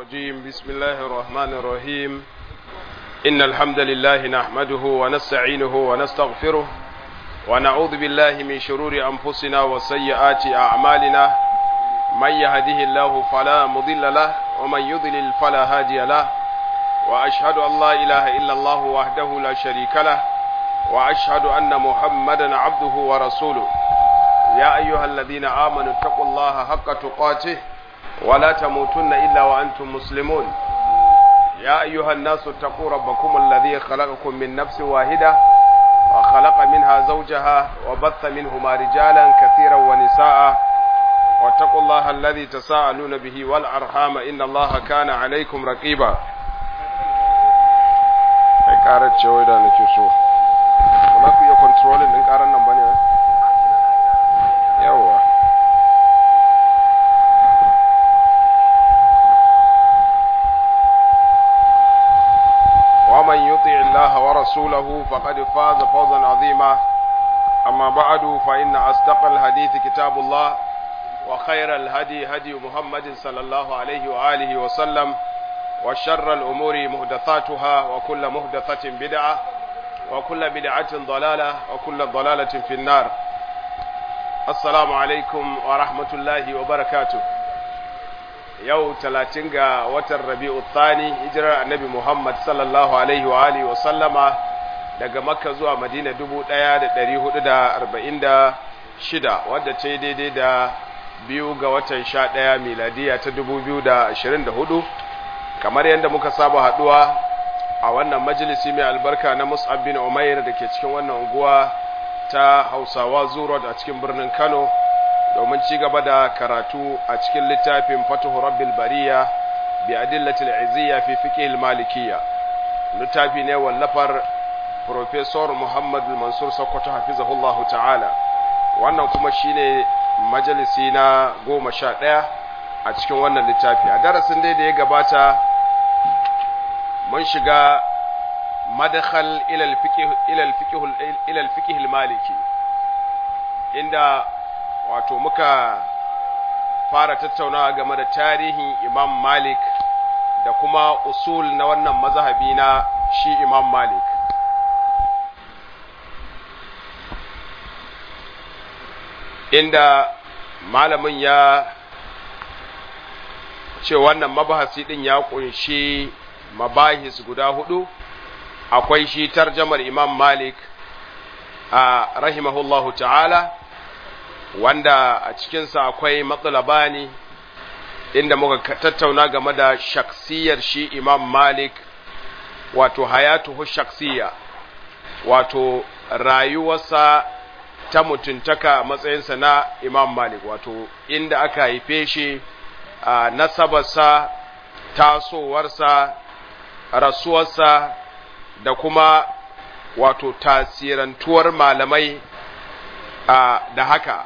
الرجيم بسم الله الرحمن الرحيم إن الحمد لله نحمده ونستعينه ونستغفره ونعوذ بالله من شرور أنفسنا وسيئات أعمالنا من يهده الله فلا مضل له ومن يضلل فلا هادي له وأشهد أن لا إله إلا الله وحده لا شريك له وأشهد أن محمدا عبده ورسوله يا أيها الذين آمنوا اتقوا الله حق تقاته ولا تموتن إلا وأنتم مسلمون يا أيها الناس اتقوا ربكم الذي خلقكم من نفس واحدة وخلق منها زوجها وبث منهما رجالا كثيرا ونساء واتقوا الله الذي تساءلون به والأرحام إن الله كان عليكم رقيبا ƙarar cewa da nake so ba ku iya kontrolin ɗin ƙarar nan ba ne yawa ومن يطع الله ورسوله فقد فاز فوزا عظيما أما بعد فإن أصدق الحديث كتاب الله وخير الهدي هدي محمد صلى الله عليه وآله وسلم وشر الأمور مهدثاتها وكل مهدثة بدعة وكل بدعة ضلالة وكل ضلالة في النار السلام عليكم ورحمة الله وبركاته yau talatin ga watan rabi'u thani hijirar annabi muhammad sallallahu alaihi wa alihi wa sallama daga makka zuwa madina dubu ɗaya da ɗari hudu da arba'in da shida wadda ta yi daidai da biyu ga watan sha ɗaya miladiya ta dubu biyu da ashirin da hudu kamar yadda muka saba haɗuwa a wannan majalisi mai albarka na mus'ab bin umair da ke cikin wannan unguwa ta hausawa zurot a cikin birnin kano domin ci gaba da karatu a cikin littafin fatuhu rabbil bariya bi adillatil izziya fi fiqh malikiyya littafi ne wallafar professor Muhammad Mansur Sokoto hafizahullahu ta'ala wannan kuma shine majalisi na goma sha ɗaya a cikin wannan littafi a darasin dai da ya gabata mun shiga madakhal ila al-fiqh maliki inda wato muka fara tattaunawa game da tarihin imam malik da kuma usul na wannan mazhabi na shi imam malik inda malamin ya ce wannan mabahasi din ya kunshi mabahis guda hudu akwai shi tarjamar imam malik a rahimahullahu ta'ala wanda a cikinsa akwai matsalabani inda muka tattauna game da shaksiyar shi imam malik wato hayatuhu shaksiya wato rayuwarsa ta mutuntaka matsayinsa na imam malik wato inda aka haife shi a nasabarsa tasowarsa rasuwarsa da kuma wato tasirantuwar malamai da haka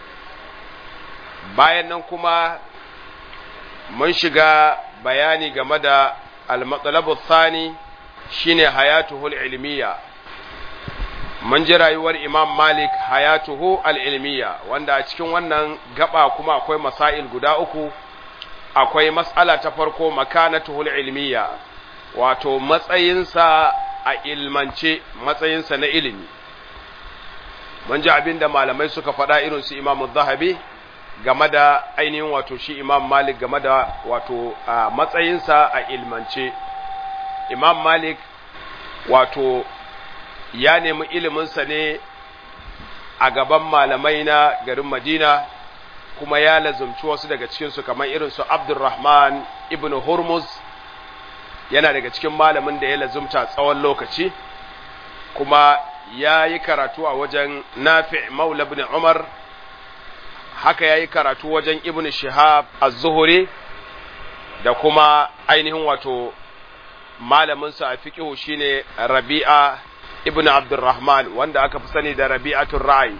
bayan nan kuma mun shiga bayani game da al-matsalabu thani shine hayatuhul ilmiya mun ji rayuwar imam malik hayatuhu al-ilmiya wanda a cikin wannan gaba kuma akwai masail guda uku akwai mas'ala ta farko makanatuhul ilmiya wato matsayinsa a ilmance matsayinsa na ilimi mun ji abin da malamai suka faɗa irin su imamu zahabi game da ainihin wato shi imam malik game da wato a matsayinsa a ilmance imam malik wato ya nemi iliminsa ne a gaban malamai na garin madina kuma ya lazumci wasu daga cikinsu kamar irinsu abdurrahman ibn hurmuz yana daga cikin malamin da ya lazumta tsawon lokaci kuma ya yi karatu a wajen nafi maula ibn umar haka ya yi karatu wajen ibn shihab az-zuhri da kuma ainihin wato malaminsa a fiƙihu shine rabi'a ibn abdurrahman wanda aka fi sani da rabi'atul ra'i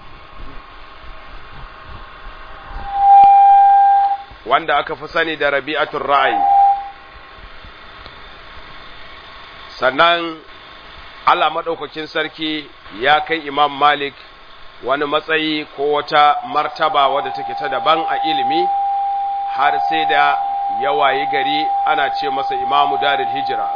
wanda aka fi sani da rabi'atul ra'i sannan Allah maɗaukakin sarki ya kai imam malik wani matsayi ko wata martaba wadda take ta daban a ilimi har sai da ya wayi gari ana ce masa imamu darul hijira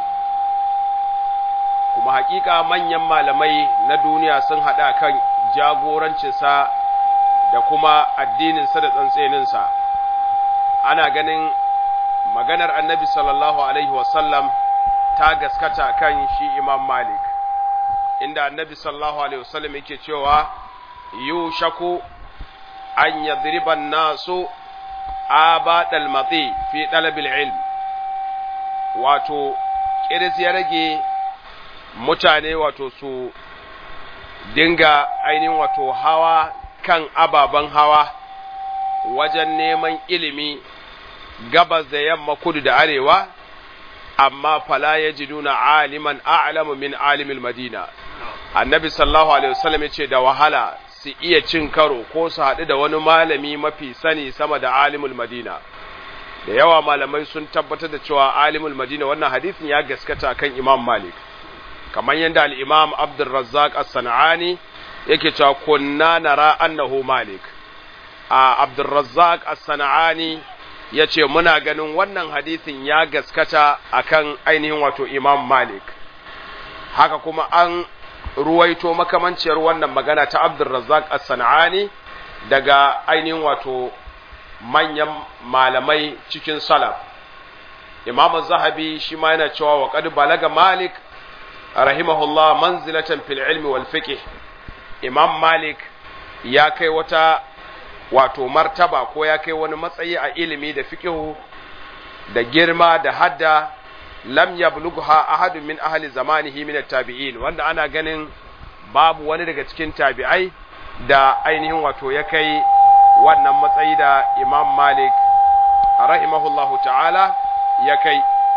kuma hakika manyan malamai na duniya sun haɗa kan jagorancinsa da kuma addininsa da tsantseninsa ana ganin maganar annabi sallallahu alaihi wasallam ta gaskata kan shi imam malik inda annabi sallallahu alaihi wasallam yake cewa yushaku an yadriban nasu abadal mati fi talabil ilm wato kiris ya rage mutane wato su dinga ainihin wato hawa kan ababen hawa wajen neman ilimi gabas da yamma kudu da arewa amma fala yajiduna aliman a'lamu min alimil madina annabi sallallahu alaihi wasallam yace da wahala su iya cin karo ko su haɗu da wani malami mafi sani sama da alimul madina da yawa malamai sun tabbatar da cewa alimul madina wannan hadisin ya gaskata kan imam malik kamar yadda al-imam abdurrazzaq as-sanani yake cewa kunna nara annahu malik a abdurrazzaq as-sanani yace muna ganin wannan hadisin ya gaskata akan ainihin wato imam malik haka kuma an ruwaito makamanciyar wannan magana ta Abdulrazzaq As-San'ani daga ainihin wato manyan malamai cikin salaf Imam Zahabi shi ma yana cewa wa qad balaga Malik rahimahullah manzilatan fil ilmi wal fiqh Imam Malik ya kai wata wato martaba ko ya kai wani matsayi a ilimi da fiqh da girma da hadda lam yablugha ahadun min ahli zamanihi min at-tabi'in wanda ana ganin babu wani daga cikin tabi'ai da ainihin wato ya kai wannan matsayi da Imam Malik rahimahullahu ta'ala ya kai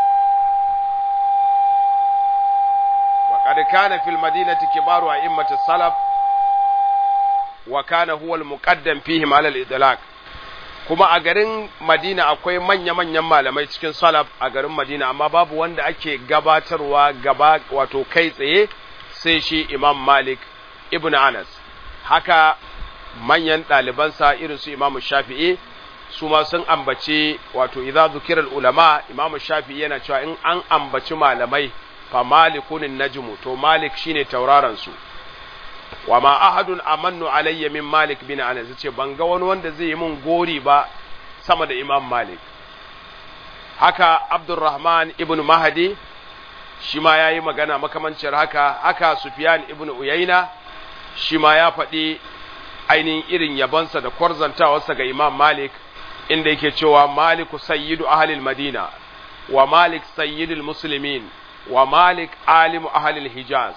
wa qad kana fil madinati kibaru a'immati salaf wa kana huwa al-muqaddam fihim ala al-idlaq kuma a garin Madina akwai manya-manyan malamai cikin salaf a garin Madina amma babu wanda ake gabatarwa gaba wato kai tsaye sai shi Imam Malik ibn Anas haka manyan ɗalibansa irin su Imam Shafi'i su ma sun ambaci wato idza zukira ulama Imam Shafi'i yana cewa in an ambaci malamai fa malikun najmu to Malik shine tauraron su wa ma ahadun amannu alayya min Malik bin Anas yace ban ga wani wanda zai yi min gori ba sama da Imam Malik haka Abdurrahman ibn Mahdi shi ma yayi magana makamancin haka haka Sufyan ibn Uyayna shi ma ya faɗi ainihin irin yabansa da kwarzantawarsa ga Imam Malik inda yake cewa Maliku sayyidu ahlil Madina wa Malik sayyidul muslimin wa Malik alimu ahlil Hijaz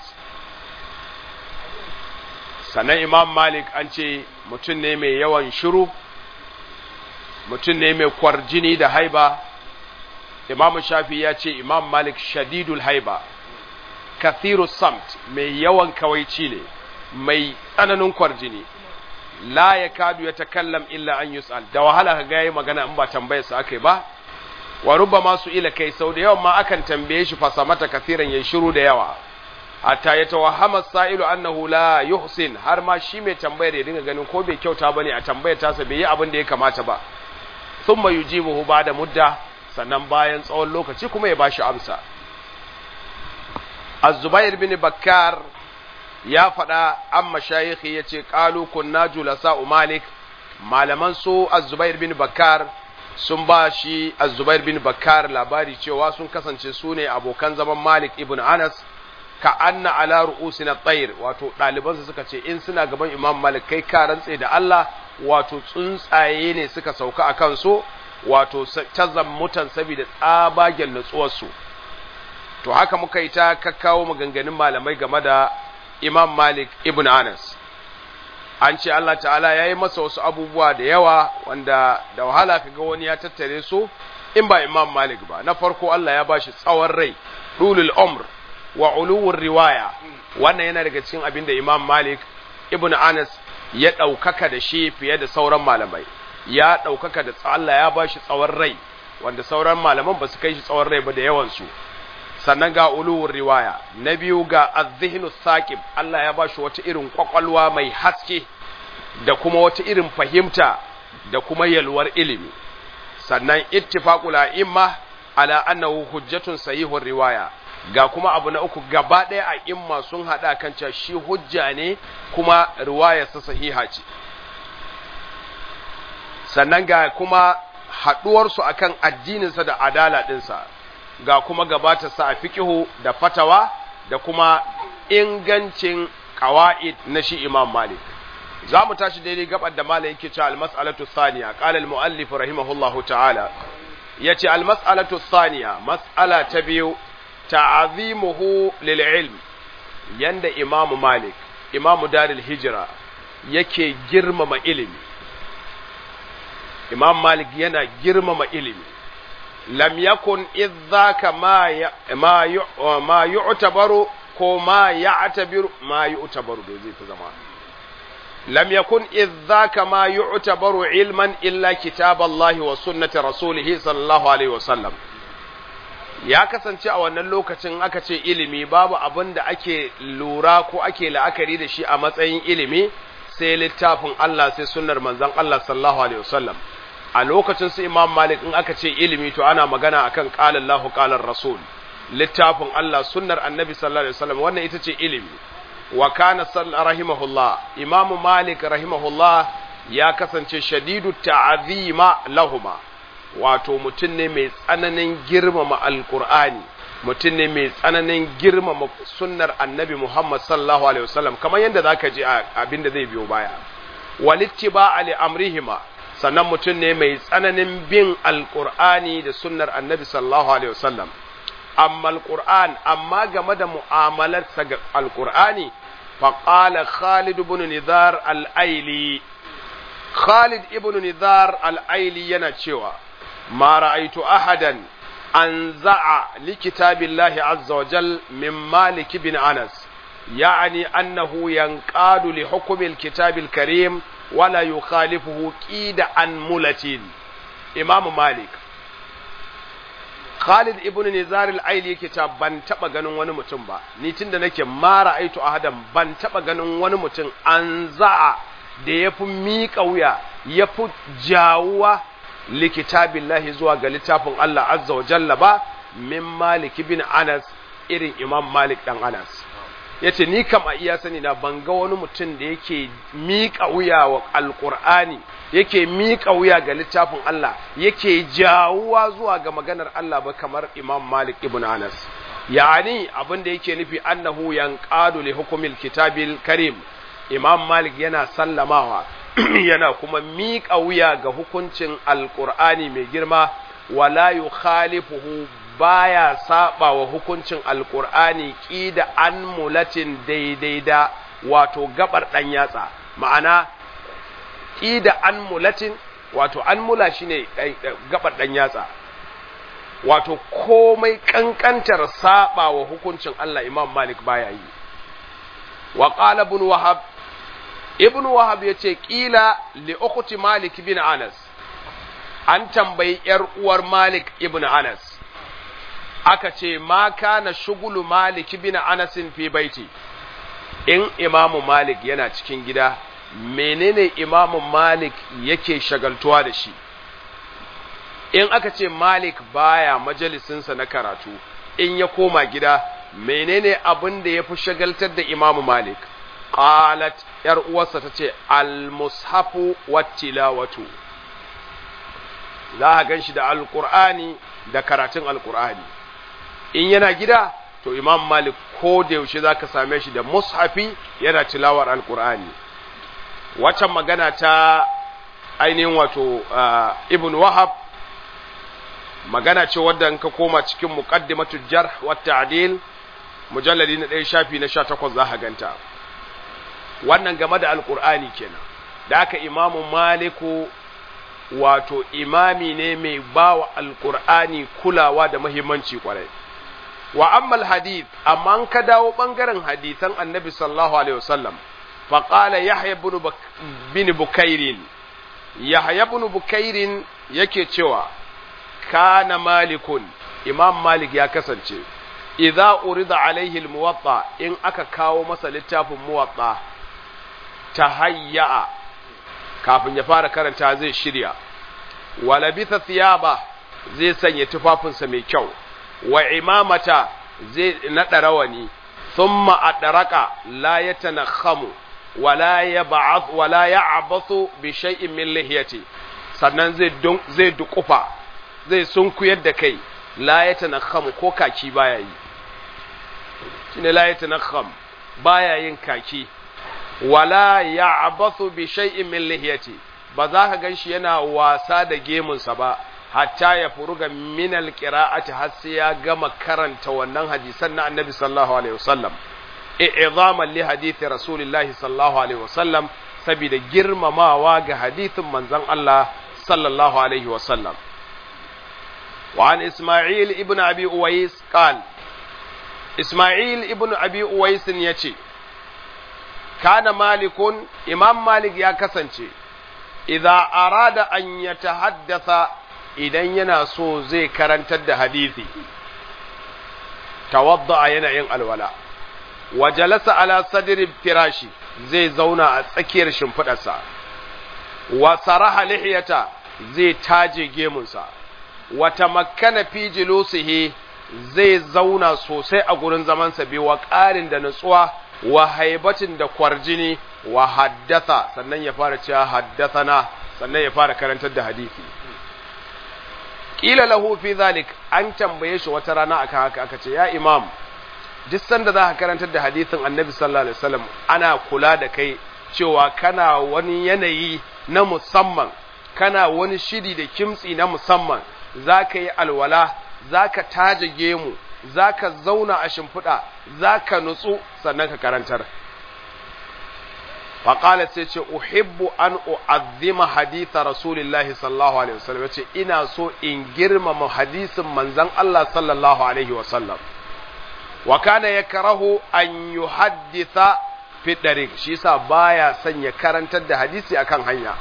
sannan imam malik an ce mutum ne mai yawan shiru mutum ne mai kwarjini da haiba imam shafi ya ce imam malik shadidul haiba kathiru samt mai yawan kawaici ne mai tsananin kwarjini la ya kadu ya takallam illa an yus'al da wahala ka ga magana in ba tambayar sa akai ba wa rubba su ila kai sau da yawan ma akan tambaye shi fasamata kathiran yayi shiru da yawa hatta ya tawahama sa'ilu annahu la yuhsin har ma shi mai tambayar ya dinga ganin ko bai kyauta bane a tambayar tasa bai yi abin da ya kamata ba thumma yujibuhu ba'da mudda sannan bayan tsawon lokaci kuma ya bashi amsa Az-Zubair bin Bakkar ya faɗa an mashayikhi yace qalu kunna julasa Malik malaman su Az-Zubair bin Bakkar sun ba shi Az-Zubair bin Bakkar labari cewa sun kasance su ne abokan zaman Malik ibn Anas ka anna ala ru'usina tsair wato ɗalibansu suka ce in suna gaban imam malik kai ka rantse da Allah wato tsuntsaye ne suka sauka a kansu wato ta mutan saboda tsabagen nutsuwarsu to haka muka yi ta kakkawo maganganun malamai game da imam malik ibn anas an ce Allah ta'ala ya yi masa wasu abubuwa da yawa wanda da wahala ka ga wani ya tattare su in ba imam malik ba na farko Allah ya bashi tsawon rai dulul umr wa uluwur riwaya wannan yana daga cikin abin da Imam Malik ibn Anas ya ɗaukaka da shi fiye da sauran malamai ya ɗaukaka da Allah ya ba shi tsawon rai wanda sauran malaman ba su kai shi tsawon rai ba da yawansu sannan ga uluwur riwaya na biyu ga azhinu saqib Allah ya ba shi wata irin kwakwalwa mai haske da kuma wata irin fahimta da kuma yalwar ilimi sannan ittifaqul a'imma ala annahu hujjatun sahihur riwaya ga kuma abu na uku gaba ɗaya a imma sun haɗa kan cewa shi hujja ne kuma riwayarsa sahiha ce sannan ga kuma haɗuwarsu akan addininsa da adala ɗinsa ga kuma gabatarsa a fikihu da fatawa da kuma ingancin ƙawa'id na shi imam malik za mu tashi daidai gabar da malam yake cewa al-mas'alatu thaniya qala al-mu'allif rahimahullahu ta'ala yace al-mas'alatu thaniya mas'ala ta biyu ta'azimuhu lil ilm yanda imamu malik imamu daril hijra yake girmama ilimi imam malik yana girmama ilimi lam yakun idhaka ma ma ma yu'tabaru ko ma ya'tabiru ma yu'tabaru da zai fi zama lam yakun idhaka ma yu'tabaru ilman illa kitaballahi wa sunnati rasulihi sallallahu alaihi wasallam ya kasance a wannan lokacin aka ce ilimi babu abin da ake lura ko ake la'akari da shi a matsayin ilimi sai littafin Allah sai sunnar manzon Allah sallallahu alaihi wasallam a lokacin su Imam Malik in aka ce ilimi to ana magana akan qala Allahu qala Rasul littafin Allah sunnar Annabi sallallahu alaihi wasallam wannan ita ce ilimi wa kana rahimahullah Imam Malik rahimahullah ya kasance shadidu ta'zima lahuma wato mutum ne mai tsananin girmama alkur'ani mutum ne mai tsananin girmama sunnar annabi Muhammad sallallahu alaihi wasallam kamar yadda zaka ji abin da zai biyo baya walittiba ali amrihima sannan mutum ne mai tsananin bin alkur'ani da sunnar annabi sallallahu alaihi wasallam amma alkur'an amma game da mu'amalarsa ga alkur'ani faqala Khalid ibn Nizar al-Aili Khalid ibn Nizar al-Aili yana cewa ما رأيت أحدا أنزع لكتاب الله عز وجل من مالك بن أنس يعني أنه ينقاد لحكم الكتاب الكريم ولا يخالفه كيد عن ملة إمام مالك Khalid ibn Nizar al-Aili yake ta ban taba ganin wani mutum ba ni tunda nake ma ra'aitu ahadan ban taba ganin wani mutum an za'a da yafi miƙa wuya yafi jawuwa likitabillahi zuwa ga littafin Allah azza wa jalla ba min Malik bin Anas irin Imam Malik dan Anas yace ni kam a iya sani na ban ga wani mutum da yake miƙa wuya wa alqur'ani yake miƙa wuya ga littafin Allah yake jawuwa zuwa ga maganar Allah ba kamar Imam Malik ibn Anas yani abin da yake nufi annahu yanqadu li hukmil kitabil karim Imam Malik yana sallamawa yana kuma miƙa wuya ga hukuncin alƙur'ani mai girma wala yukhalifuhu baya saba wa hukuncin alƙur'ani ƙida an mulatin daidai da wato gabar ɗan yatsa ma'ana ƙida an mulatin wato an mula shine gabar ɗan yatsa wato komai ƙanƙantar saba wa hukuncin Allah Imam Malik baya yi wa qala ibn wahab ibn wahab ya ce ƙila li ukhti malik bin anas an tambayi ‘yar uwar malik ibn anas aka ce ma kana shugulu malik bin anasin fi baiti in imamu malik yana cikin gida menene imamu malik yake shagaltuwa da shi in aka ce malik baya majalisinsa na karatu in ya koma gida menene abin da ya fi shagaltar da imamu malik qalat yar uwarsa ta ce almushafu wattilawatu za a gan shi da alkur'ani da karatun alkur'ani in yana gida to imam malik ko da yaushe za ka same shi da mushafi yana tilawar alkur'ani waccan magana ta ainihin wato ibn wahab magana ce wadda in ka koma cikin muqaddimatul jarh wa ta'dil mujalladi na ɗaya shafi na 18 za ka ganta wannan game da alkur'ani kenan da aka imamu maliku wato imami ne mai ba wa alkur'ani kulawa da muhimmanci kwarai wa ammal hadith amma an ka dawo bangaren hadithan annabi sallallahu alaihi wasallam fa qala yahya ibn bukairin yahya ibn bukairin yake cewa kana malikun imam malik ya kasance idza urida alaihi almuwatta in aka kawo masa littafin muwatta tahayya kafin ya fara karanta zai shirya wa labitha thiyaba zai sanya tufafinsa mai kyau wa imamata zai naɗa rawani thumma adraka la yatanakhamu wala yab'ath wala ya'bathu bi shay'in min lihiyati sannan zai zai dukufa zai sunkuyar da kai la yatanakhamu ko kaki baya yi shine la yatanakham baya yin kaki wala ya'bathu bi shay'in min lihiyati ba za ka ganshi yana wasa da gemunsa ba hatta ya furuga min alqira'ati har sai ya gama karanta wannan hadisan na annabi sallallahu alaihi wasallam i'zaman li hadithi rasulillahi sallallahu alaihi wasallam saboda girmamawa ga hadithin manzon Allah sallallahu alaihi wasallam wa an isma'il ibn abi uwais qal isma'il ibn abi uwais yace kana malikun imam malik ya kasance idza arada an yatahaddatha idan yana so zai karantar da hadisi tawadda yana yin alwala wa jalasa ala sadri firashi zai zauna a tsakiyar shimfidarsa wa saraha lihiyata zai taje gemunsa wa tamakkana fi julusihi zai zauna sosai a gurin zamansa bi wa ƙarin da nutsuwa wa haibatin da kwarjini wa haddatha sannan ya fara cewa haddathana sannan ya fara karantar da hadisi kila lahu fi zalik an tambaye shi wata rana akan haka aka ce ya imam duk sanda za ka karantar da hadisin annabi sallallahu alaihi wasallam ana kula da kai cewa kana wani yanayi na musamman kana wani shiri da kimtsi na musamman za ka yi alwala za ka taje gemu za ka zauna a shimfiɗa za ka nutsu sannan ka karantar faƙala sai ce uhibbu an u'azzima haditha rasulillahi sallallahu alaihi wasallam yace ina so in girmama hadisin manzon Allah sallallahu alaihi wasallam wa kana yakrahu an yuhadditha fi dariq shi yasa baya son ya karantar da hadisi akan hanya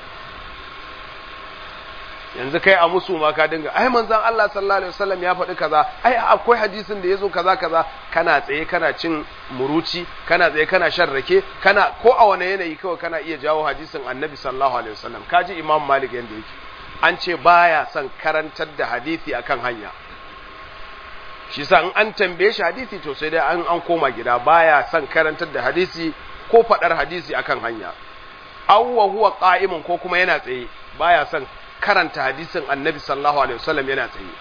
yanzu kai a musu ma ka dinga ai manzon Allah sallallahu alaihi wasallam ya faɗi kaza ai akwai hadisin da yazo kaza kaza kana tsaye kana cin muruci kana tsaye kana shan rake kana ko a wani yanayi kawai kana iya jawo hadisin annabi sallallahu alaihi wasallam kaji imam malik yanda yake an ce baya son karantar da hadisi akan hanya shi sa in an tambaye shi hadisi to sai dai an an koma gida baya son karantar da hadisi ko faɗar hadisi akan hanya awwa huwa qa'imun ko kuma yana tsaye baya son karanta hadisin annabi sallallahu alaihi wasallam yana tsaye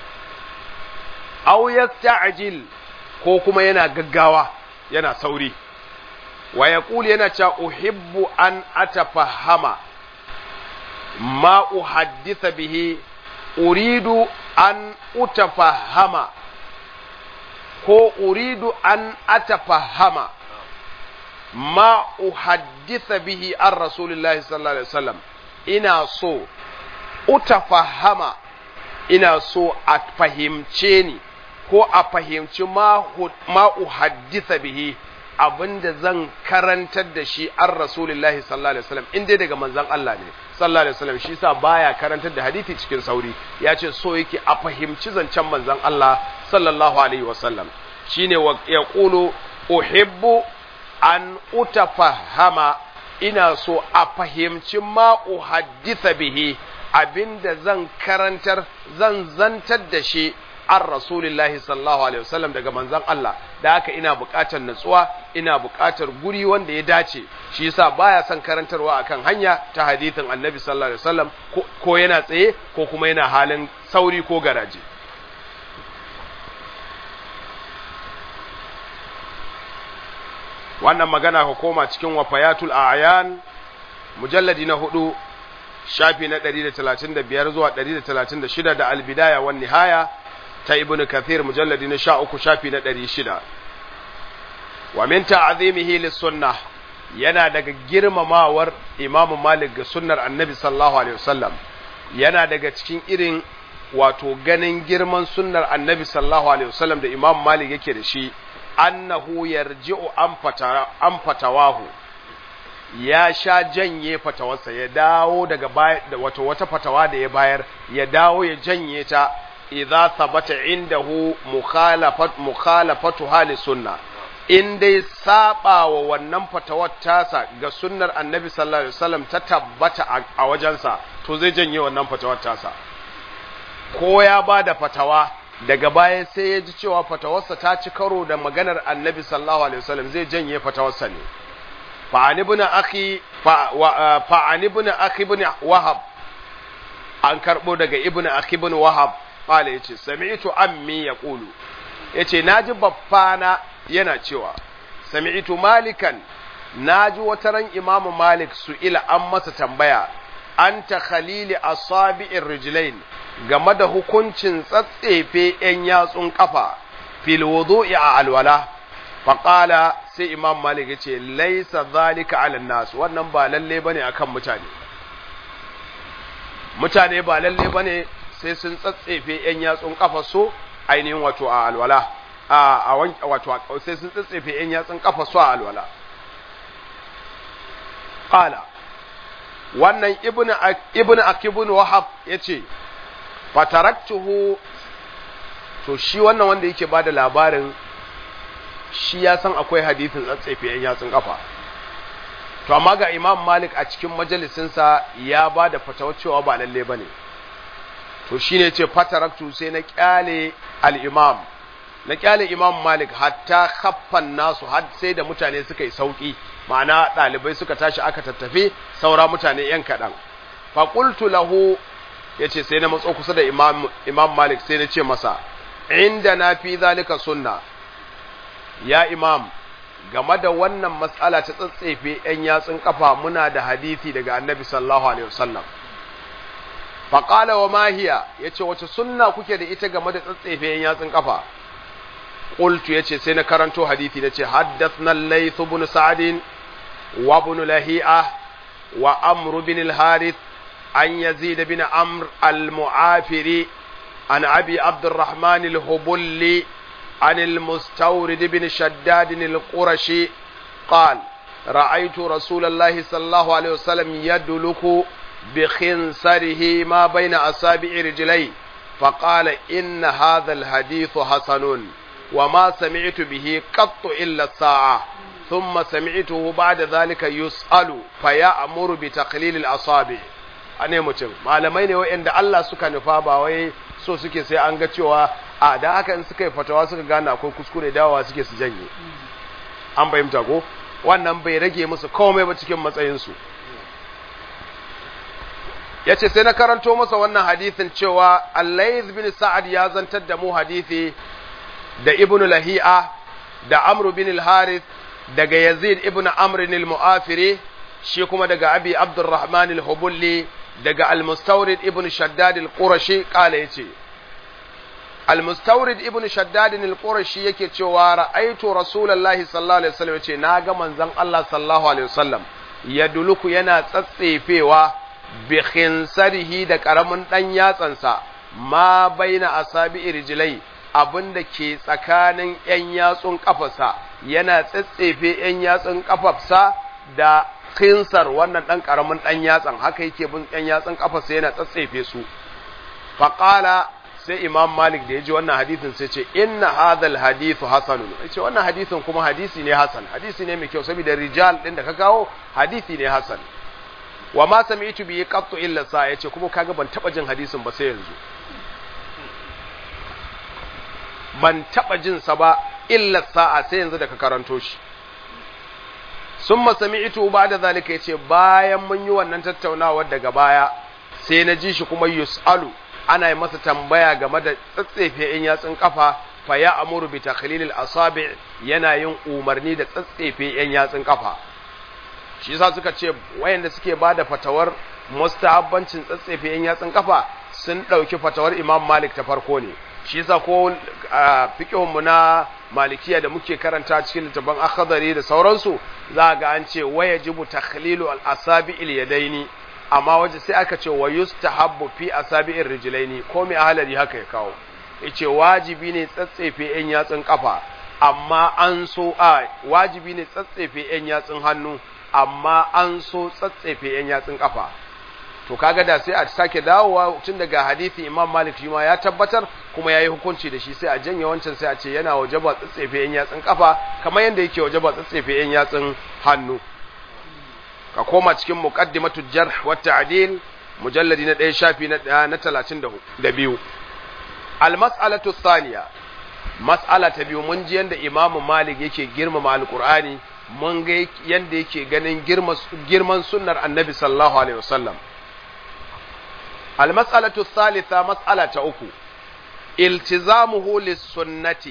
aw yasta'jil ko kuma yana gaggawa yana sauri wa yaqul yana cewa uhibbu an atafahama ma uhaddisa bihi uridu an utafahama ko uridu an atafahama ma uhaddisa bihi an rasulillahi sallallahu alaihi wasallam ina so utafahama ina so a fahimce ni ko a fahimci ma uhaddisa bihi abinda zan karantar da shi an rasulillahi sallallahu alaihi wasallam in dai daga manzon Allah ne sallallahu alaihi wasallam shi sa baya karantar da hadisi cikin sauri ya ce so yake a fahimci zancen manzon Allah sallallahu alaihi wasallam shine ya qulu uhibbu an utafahama ina so a fahimci ma uhaddisa bihi abinda zan karantar zan zantar da shi an rasulillahi sallallahu alaihi wasallam daga manzon Allah da haka ina buƙatar natsuwa ina buƙatar guri wanda ya dace shi yasa baya son karantarwa akan hanya ta hadithin annabi sallallahu alaihi wasallam ko yana tsaye ko kuma yana halin sauri ko garaje wannan magana ka koma cikin wafayatul a'yan mujalladi na hudu shafi na 135 zuwa 136 da albidaya wan nihaya ta ibnu kathir mujalladi na 13 shafi na 600 wa min ta'zimihi lis-sunnah yana daga girmamawar imamu malik ga sunnar annabi sallallahu alaihi wasallam yana daga cikin irin wato ganin girman sunnar annabi sallallahu alaihi wasallam da imamu malik yake da shi annahu yarji'u an fata an fatawahu ya sha janye fatawarsa ya dawo daga wato wata fatawa da ya bayar ya dawo ya janye ta idza thabata indahu mukhalafat mukhalafatu hali sunna in dai saba wa wannan fatawar tasa ga sunnar annabi sallallahu alaihi wasallam ta tabbata a wajensa to zai janye wannan fatawar tasa ko ya ba da fatawa daga baya sai ya ji cewa fatawarsa ta ci karo da maganar annabi sallallahu alaihi wasallam zai janye fatawarsa ne fa'ani ibn akhi fa'ani ibn akhi ibn wahab an karbo daga ibn akhi ibn wahab qala yace sami'tu ammi yaqulu yace naji baffana yana cewa sami'tu malikan naji wata ran imamu malik su ila an masa tambaya anta khalili asabi'ir rijlain game da hukuncin tsatsefe ‘yan yatsun ƙafa fil wudu'i a alwala, faƙala sai Imam Malik ya ce, Laisa zalika ala nasu, wannan ba lalle ba ne a kan mutane. Mutane ba lalle ba ne sai sun tsatsefe ‘yan yatsun ƙafa so ainihin wato a alwala, a wato sai sun tsatsefe ‘yan yatsun ƙafa so a alwala. Ƙala, wannan Ibn Akibun Wahab ya ce, fataraktuhu to shi wannan wanda yake bada labarin shi ya san akwai hadithin tsatsefe yan yatsun kafa to amma ga Imam Malik a cikin majalisinsa ya bada fatawa cewa ba lalle bane to shine yace fataraktu sai na kyale al-Imam na kyale Imam Malik hatta khaffan nasu har sai da mutane suka yi sauki ma'ana dalibai suka tashi aka tattafe saura mutane yan kadan fa qultu lahu ya ce sai na matso kusa da imam, imam malik sai na ce masa inda na fi zalika sunna ya imam game da wannan matsala ta tsatsefe ‘yan yatsun kafa muna da hadithi daga annabi sallallahu alaihi wasallam faƙala wa mahiya ya ce wace sunna kuke da ita game da tsatsefe ‘yan yatsun kafa ƙultu ya ce sai na karanto hadithi na ce haddathna laythu bin sa'adin wa bin lahi'a wa amru bin al-harith عن يزيد بن عمرو المعافري عن أبي عبد الرحمن الهبلي عن المستورد بن شداد القرشي قال رأيت رسول الله صلى الله عليه وسلم يدلك بخنصره ما بين أصابع رجليه فقال إن هذا الحديث حسن وما سمعت به قط إلا الساعة ثم سمعته بعد ذلك يسأل فيأمر بتقليل الأصابع a ne mutum malamai ne wa'anda Allah suka nufa ba wai so suke sai an ga cewa a da haka in suka yi fatawa suka gane akwai kuskure dawowa suke su janye an fahimta ko wannan bai rage musu komai ba cikin matsayinsu ya ce sai na karanto masa wannan hadithin cewa Allah bin Sa'ad ya zantar da mu hadithi da Ibn Lahi'a da Amr bin al-Harith daga Yazid ibn Amr al-Mu'afiri shi kuma daga Abi Abdurrahman al-Hubulli daga al-Mustawrid ibn Shaddad al-Qurashi kala yace al-Mustawrid ibn Shaddad al-Qurashi yake cewa ra'aitu Rasulullahi sallallahu alaihi wasallam yace naga manzon Allah sallallahu alaihi wasallam yaduluku yana tsatsefewa bi khinsarihi da karamin dan yatsansa ma baina asabi rijlai abinda ke tsakanin yan yatsun kafarsa yana tsatsefe yan yatsun kafarsa da khinsar wannan dan karamin dan yatsan haka yake bin yan yatsun kafarsa yana tsatsefe su faqala sai imam malik da ya ji wannan hadisin sai ce inna hadhal hadithu hasanun ce wannan hadisin kuma hadisi ne hasan hadisi ne mai kyau saboda rijal din da ka kawo hadisi ne hasan wa ma sami'tu bi qattu illa sa yace kuma kaga ban taba jin hadisin ba sai yanzu ban taba jin sa ba illa sa'a sai yanzu da ka karanto shi summa sami'tu ba'da zalika yace bayan mun yi wannan tattaunawar daga baya sai na ji shi kuma yus'alu ana yi masa tambaya game da tsatsefe in yatsun kafa fa ya amuru bi takhlilil asabi yana yin umarni da tsatsefe yan yatsun kafa shi yasa suka ce wayanda suke bada fatawar mustahabbancin tsatsefe yan yatsun kafa sun dauki fatawar Imam Malik ta farko ne shi yasa ko fiqhun mu na malikiya da muke karanta cikin littafin akhdari da sauransu za ga an ce wayajibu takhlilu al asabi il yadaini amma waje sai aka ce wa yustahabbu fi asabi'ir rijlaini ko mai ahalari haka ya kawo yace wajibi ne tsatsefe yan yatsun kafa amma an so a wajibi ne tsatsefe yan yatsun hannu amma an so tsatsefe yan yatsun kafa to kaga da sai a sake dawowa tun daga hadisi Imam Malik shi ma ya tabbatar kuma yayi hukunci da shi sai a janye wancan sai a ce yana wajaba tsatsefe yan yatsun kafa kamar yanda yake wajaba tsatsefe yan yatsun hannu ka koma cikin muqaddimatu jarh wa ta'dil mujalladi na 1 shafi na na 32 al mas'alatu thaniya mas'ala ta biyu mun ji yanda imam malik yake girmama alqur'ani mun ga yanda yake ganin girman sunnar annabi sallallahu alaihi wasallam al mas'alatu thalitha mas'ala ta uku iltizamuhu lis-sunnati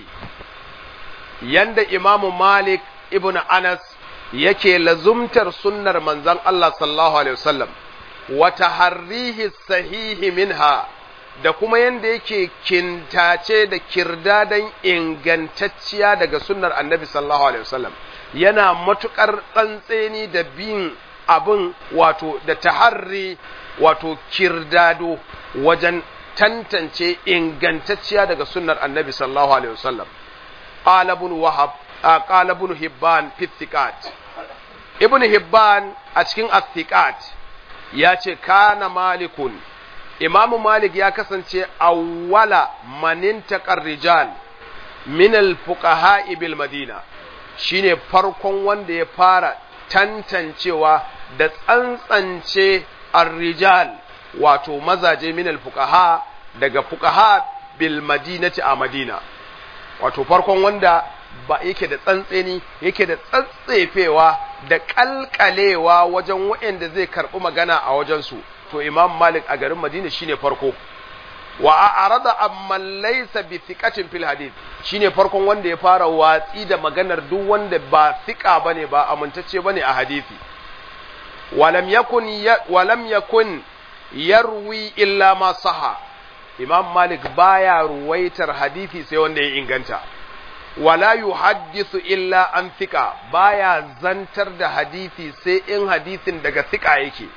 yanda imam malik ibn anas yake lazumtar sunnar manzon Allah sallallahu alaihi wasallam wa taharrihi sahihi minha da kuma yanda yake kintace da kirdadan ingantacciya daga sunnar annabi sallallahu alaihi wasallam yana matukar tsantseni da bin abin wato da taharri wato kirdado wajen tantance ingantacciya daga sunnar annabi sallallahu alaihi wasallam qala ibn wahab qala ibn hibban fi thiqat ibn hibban a cikin athiqat ya ce kana malikun imam malik ya kasance awwala manin rijal min al-fuqaha bil madina shine farkon wanda ya fara tantancewa da tsantsance ar-rijal wato mazaje min al-fuqaha daga fuqaha bil madinati a madina wato farkon wanda ba yake da tsantseni yake da tsatsefewa da kalkalewa wajen waɗanda zai karɓi magana a wajensu to imam malik a garin madina shine farko wa a arada amma laysa bi thiqatin fil hadith shine farkon wanda ya fara watsi da maganar duk wanda ba thiqa bane ba amintacce bane a hadisi walam yakun walam yakun yarwi illa ma saha imam malik baya ruwaitar hadisi sai wanda ya inganta wala yuhaddithu illa an thiqa baya zantar da hadisi sai in hadisin daga thiqa yake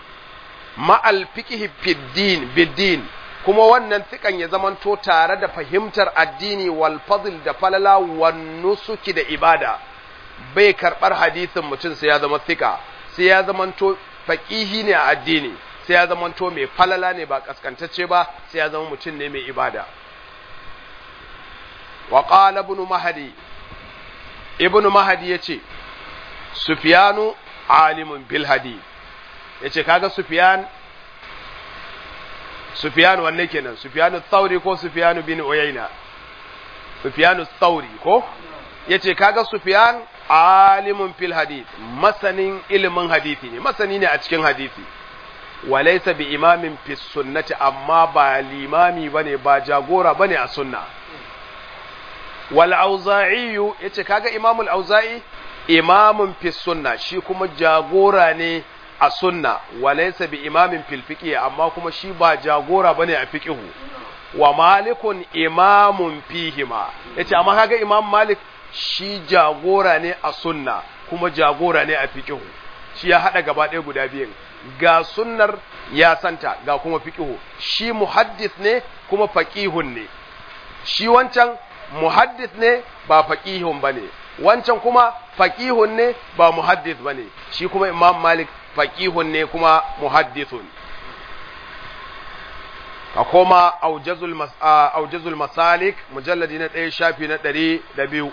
ma'al fiqhi fiddin biddin kuma wannan thiqan ya zamanto tare da fahimtar addini wal fadl da falala wan nusuki da ibada bai karbar hadisin mutum sai ya zama thiqa sai ya zamanto faqihi ne a addini sai ya zamanto mai falala ne ba kaskantacce ba sai ya zama mutum ne mai ibada wa qala ibn mahdi ibn mahdi yace sufyanu alimun bil hadith yace kaga sufyan sufyan wanne kenan sufyanu thauri ko sufyanu bin uyayna sufyanu thauri ko yace kaga sufyan alimun fil hadith masanin ilimin hadisi ne masani ne a cikin hadisi walaysa bi imamin fi sunnati amma ba limami bane ba jagora bane a sunna wal auza'i yace kaga imamul auza'i imamun fi sunna shi kuma jagora ne a sunna walaysa bi imamin fil fiqh amma kuma shi ba jagora bane a fiqh wa malikun imamun fihima yace amma kaga imam malik shi jagora ne a sunna kuma jagora ne a fiqh shi ya hada gaba ɗaya guda biyan ga sunnar ya santa ga kuma fiqh shi muhaddis ne kuma faqihun ne shi wancan muhaddis ne ba faqihun bane wancan kuma faqihun ne ba muhaddis bane shi kuma imam malik faqihun ne kuma muhaddithun ka koma aujazul mas aujazul masalik mujalladi na 1 shafi na 102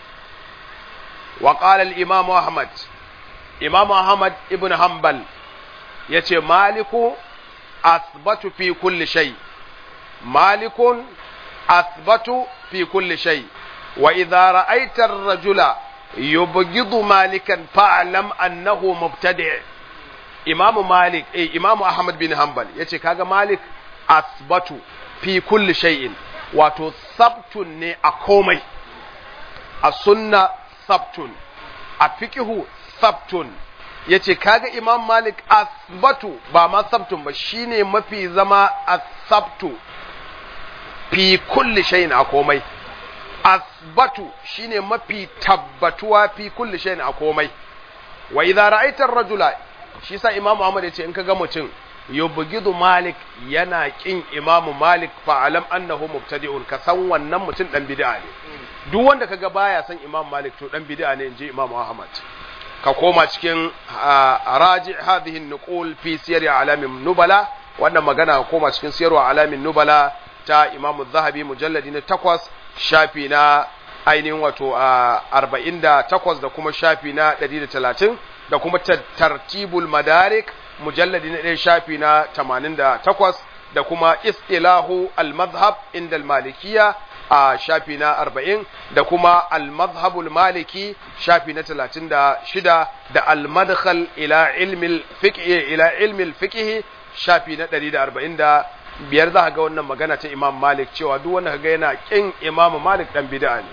wa qala al imam ahmad imam ahmad ibn hanbal yace maliku asbatu fi kulli shay malikun asbatu fi kulli shay wa idha ra'aita ar-rajula yubghidu malikan fa'lam annahu mubtadi' imam malik eh imam ahmad bin hanbal yace kaga malik asbatu fi kulli shay'in wato sabtun ne a komai a sunna sabtun a fiqhu sabtun yace kaga imam malik asbatu ba ma sabtun ba shine mafi zama asabtu fi kulli shay'in a komai asbatu shine mafi tabbatuwa fi kulli shay'in a komai wa idza ra'aita ar-rajula shi sa imam Ahmad yace in kaga mutum yubghidu malik yana kin imam malik fa alam annahu mubtadi'un ka san wannan mutum dan bid'a ne duk wanda kaga baya san imam malik to dan bid'a ne inji imam Ahmad ka koma cikin raji hadhihi nuqul fi siyar alamin nubala wannan magana ka koma cikin siyar alamin nubala ta imamu zahabi mujalladi na takwas shafi na ainihin wato a arba'in da takwas da kuma shafi na ɗari da talatin da kuma tartibul madarik mujalladi na ɗaya shafi na tamanin da takwas da kuma istilahu al-mazhab inda al-malikiya a shafi na arba'in da kuma al-mazhabul maliki shafi na talatin da shida da al-madkhal ila ilmil fiqh ila ilmil fiqh shafi na ɗari da arba'in da biyar za ga wannan magana ta imam malik cewa duk wanda kaga yana kin imam malik dan bid'a ne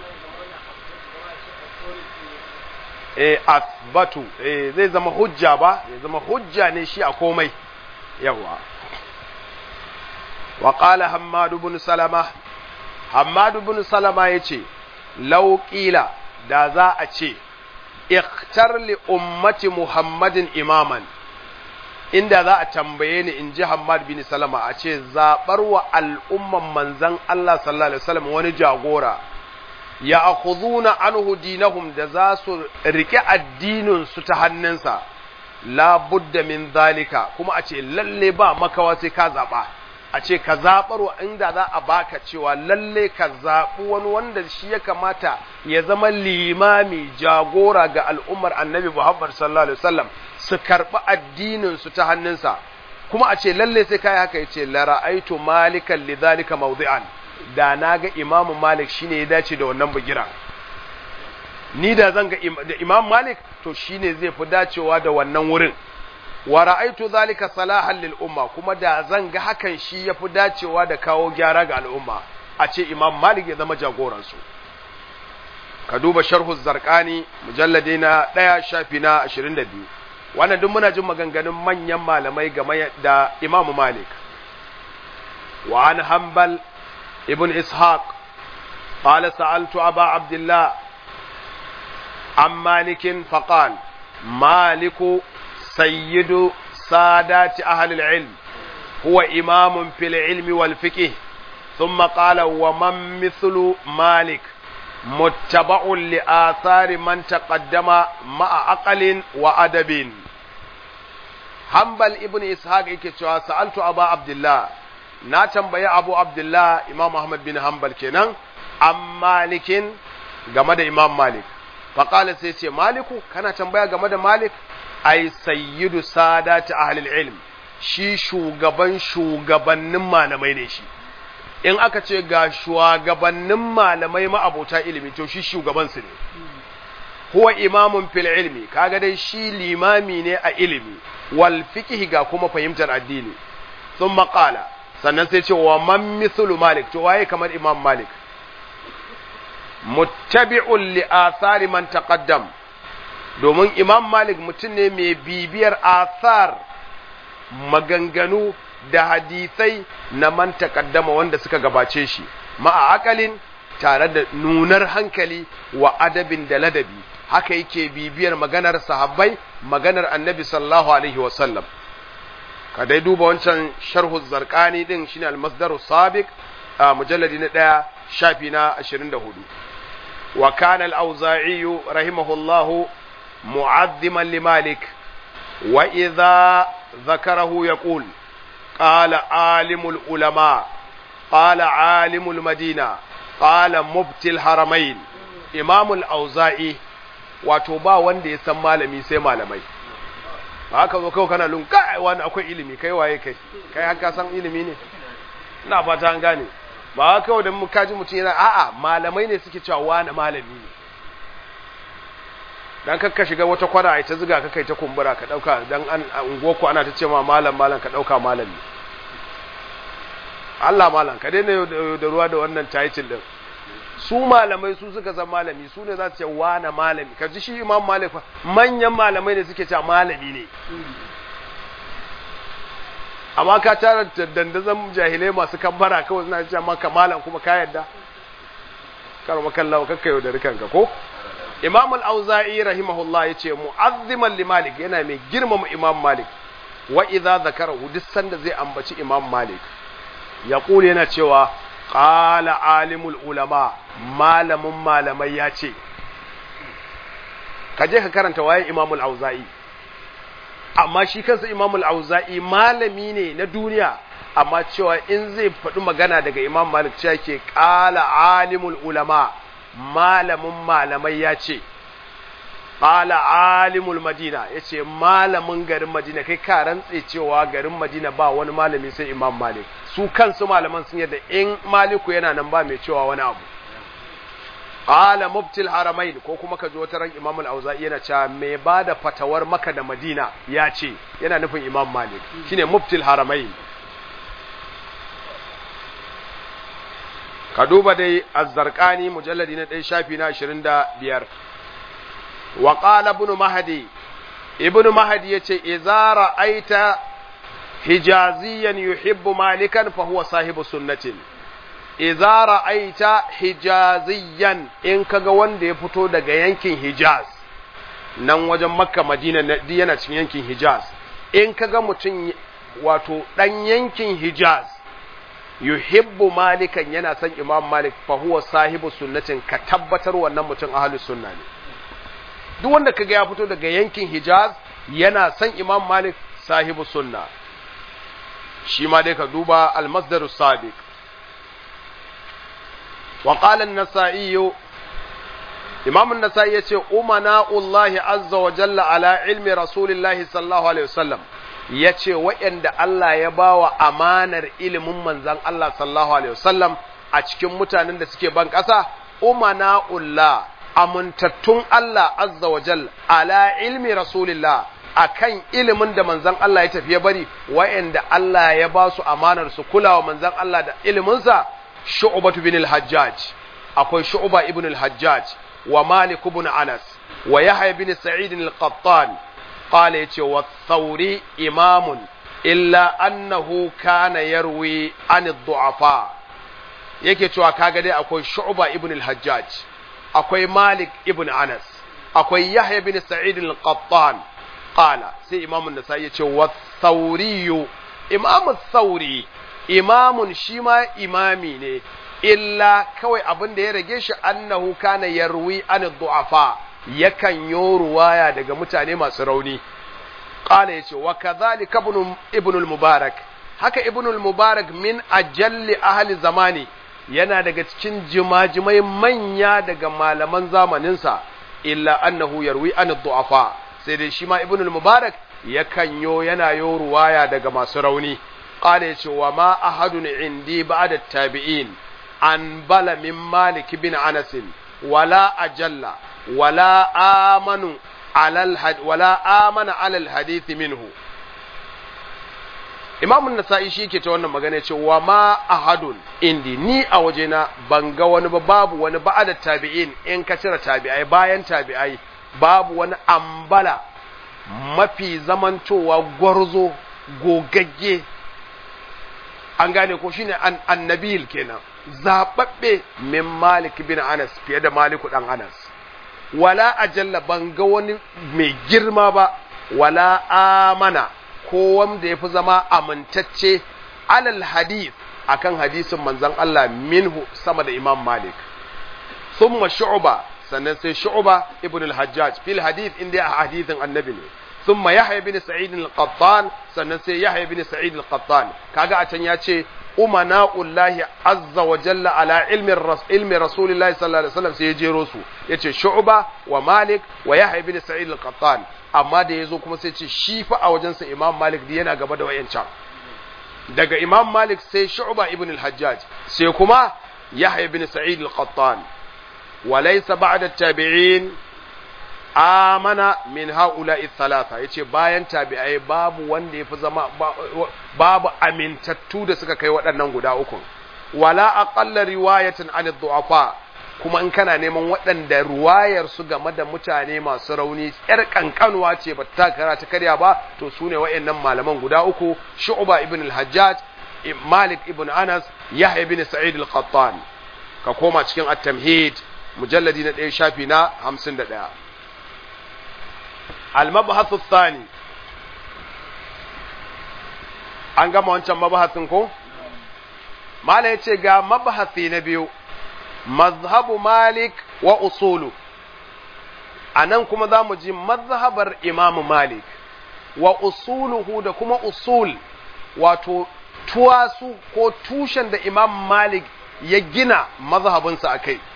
eh asbatu eh zai zama hujja ba zai zama hujja ne shi a komai yawa wa qala hammad ibn salama hammad ibn salama yace law qila da za a ce ikhtar li ummati muhammadin imaman inda za a tambaye ni in ji Hammad bin Salama a ce zaɓar wa al'umman manzan Allah sallallahu Alaihi wasallam wani jagora ya akhuduna anhu dinahum da za su rike addinin su ta hannunsa la budda min zalika kuma a ce lalle ba makawa sai ka zaɓa a ce ka zaɓar wa inda za a baka cewa lalle ka zaɓi wani wanda shi ya kamata ya zama limami jagora ga al'ummar annabi Muhammad sallallahu Alaihi wasallam su karɓi addininsu ta hannunsa kuma a ce lalle sai kai haka ya ce lara'aitu malikan lidhalika mawdi'an da na ga imamu malik shine ya dace da wannan bugira ni da zan ga da imam malik to shine zai fi dacewa da wannan wurin wa ra'aitu zalika salahan lil umma kuma da zan ga hakan shi ya fi dacewa da kawo gyara ga al'umma a ce imam malik ya zama jagoransu ka duba sharhu zarqani mujalladi na ɗaya shafi na ashirin da biyu wannan duk muna jin maganganun manyan malamai game da Imam Malik wa an Hanbal ibn Ishaq qala sa'altu Aba Abdullah an Malik faqal Malik sayyidu sadati ahli al-ilm huwa imam fil ilmi wal fiqh ثم قال ومن مثل مالك متبع لآثار من تقدم مع عقل وأدب Hanbal ibn Ishaq yake cewa sa'altu Abu Abdullah na tambayi Abu Abdullah Imam Ahmad bin Hanbal kenan an Malikin game da Imam Malik faqala sai ce Maliku kana tambaya game da Malik ai sayyidu sadati ahli ilm shi shugaban shugabannin malamai ne shi in aka ce ga shugabannin malamai ma'abota ilimi to shi shugaban su ne huwa imamun fil ilmi kaga dai shi limami ne a ilimi wal fiqh ga kuma fahimtar addini thumma qala sannan sai ce wa man mithlu malik to waye kamar imam malik muttabi'un li athari man taqaddam domin imam malik mutum ne mai bibiyar athar maganganu da hadisai na man taqaddama wanda suka gabace shi ma'a akalin tare da nunar hankali wa adabin da ladabi haka yake bibiyar maganar sahabbai maganar annabi sallallahu alaihi wasallam ka dai duba wancan sharhu zarqani din shine al-masdaru sabiq a mujalladi na daya shafi na 24 wa kana al-auza'i rahimahullahu mu'azziman li malik wa idha ذكره يقول قال عالم العلماء قال عالم المدينة قال مبتي الحرمين إمام الأوزائي wato ba wanda ya san malami sai malamai ba haka zo kawai kana lun kai wani akwai ilimi kai waye kai kai haka san ilimi ne ina fata an gane ba haka kawai da mu kaji mutum yana a'a malamai ne suke cewa wani malami ne dan kakka shiga wata kwana ai ta ziga ka kai ta kumbura ka dauka dan an ungoku ana ta ce ma malam malam ka dauka malami Allah malam ka daina da ruwa da wannan title din su malamai su suka zama malami su ne za su ce wane malami ka ji shi imam malik fa manyan malamai ne suke cewa malami ne amma ka tara dandazon jahilai masu kambara kawai suna cewa maka malam kuma ka yadda kar makallawa kakka yau da rikanka ko imam al-auza'i rahimahullah yace mu'azziman li malik yana mai girmama imam malik wa idza zakarahu duk sanda zai ambaci imam malik yaqulu yana cewa qala alimul ulama malamin malamai ya ce ka je ka karanta waye imamul auza'i amma shi kansa imamul auza'i malami ne na duniya amma cewa in zai faɗi magana daga imam malik cewa ke ƙala alimul ulama malamin malamai ya ce ƙala alimul madina ya ce malamin garin madina kai ka rantse cewa garin madina ba wani malami sai imam malik su kansu malaman sun yadda in maliku yana nan ba mai cewa wani abu qala mubtil haramain ko kuma ka ji wata ran imam al-auza'i yana cewa mai bada fatawar maka da madina ya ce yana nufin imam malik shine mubtil haramain ka duba dai az-zarqani mujalladi na 1 shafi na 25 wa qala ibn mahdi ibn mahdi yace idza ra'aita hijaziyan yuhibbu malikan fa huwa sahibu sunnatin idza ra'aita hijaziyan in kaga wanda ya fito daga yankin hijaz nan wajen makka madina yana cikin yankin hijaz in kaga mutum wato dan yankin hijaz yuhibbu malikan yana son imam malik fa huwa sahibu sunnatin ka tabbatar wannan mutum ahlus sunna ne duk wanda kaga ya fito daga yankin hijaz yana son imam malik sahibu sunna shi ma dai ka duba al-masdarus sabiq وقال النسائي إمام النسائي يقول أمناء الله عز وجل على علم رسول الله صلى الله عليه وسلم yace waɗanda Allah ya ba wa amanar ilimin manzan Allah sallallahu alaihi wasallam a cikin mutanen da suke ban ƙasa umana'ullah amintattun Allah azza wa jal ala ilmi rasulillah akan ilimin da manzan Allah ya tafi ya bari waɗanda Allah ya ba su amanar su kulawa manzan Allah da iliminsa shu'batu bin al-hajjaj akwai shu'ba ibn al-hajjaj wa malik ibn anas wa yahya bin sa'id al-qattan qala yace wa thawri imamun illa annahu kana yarwi an ad-du'afa yake cewa kaga dai akwai shu'ba ibn al-hajjaj akwai malik ibn anas akwai yahya bin sa'id al-qattan qala sai imamun nasai yace wa thawri imamu thawri imamun shi ma imami ne illa kawai abin da ya rage shi annahu kana yarwi an du'afa yakan yo ruwaya daga mutane masu rauni qala yace wa kadhalika ibn ibn al-mubarak haka ibn al-mubarak min ajalli ahli zamani yana daga cikin jimajimai manya daga malaman zamaninsa illa annahu yarwi an du'afa sai dai shi ma ibn al-mubarak yakan yo yana yo ruwaya daga masu rauni قال يتي وما أحد عندي بعد التابعين عن بل من مالك بن أنس ولا أجل ولا آمن على الحد ولا آمن على الحديث منه Imam Nasa'i shi ke ta wannan magana ce wa ma ahadun indi ni a wajena ban ga wani ba babu wani ba'ada tabi'in in ka cire tabi'ai bayan tabi'ai babu wani ambala mafi zamantowa gwarzo gogagge an gane ko shine an annabil kenan zababbe min malik bin anas fiye da maliku dan anas wala ajalla ban ga wani mai girma ba wala amana ko wanda yafi zama amintacce alal hadith akan hadisin manzon Allah minhu sama da imam malik thumma shu'ba sannan sai shu'ba ibn al-hajjaj fil hadith inda a hadithin annabi ne ثم يحيى بن سعيد القطان sannan sai Yahya bin Sa'id al-Qattan kaga a can ya ce umana'ullahi azza wa jalla ala ilmi ilmi rasulillahi sallallahu alaihi wasallam sai ya jero su yace Shu'ba wa Malik wa Yahya bin Sa'id al-Qattan amma da yazo kuma sai ce shi fa a wajen sa Imam Malik da yana gaba da wayancan daga Imam Malik sai Shu'ba ibn al-Hajjaj sai kuma Yahya bin Sa'id al-Qattan wa laysa ba'da at-tabi'in amana min haula'i thalatha yace bayan tabi'ai babu wanda yafi zama babu amintattu da suka kai waɗannan guda uku wala aqalla riwayatan an du'afa kuma in kana neman waɗanda ruwayar su game da mutane masu rauni yar kankanuwa ce ba ta kara ta karya ba to su ne waɗannan malaman guda uku shu'ba ibn al-hajjaj malik ibn anas yahya ibn sa'id al-qattan ka koma cikin at-tamhid mujalladi na ɗaya shafi na hamsin da ɗaya المبحث الثاني an gama wancan mabahasin ko mala ya ce ga mabahasi na biyu mazhabu malik wa usulu a nan kuma za mu ji mazhabar imamu malik wa usuluhu da kuma usul wato tuwasu ko tushen da imam malik ya gina mazhabinsa a kai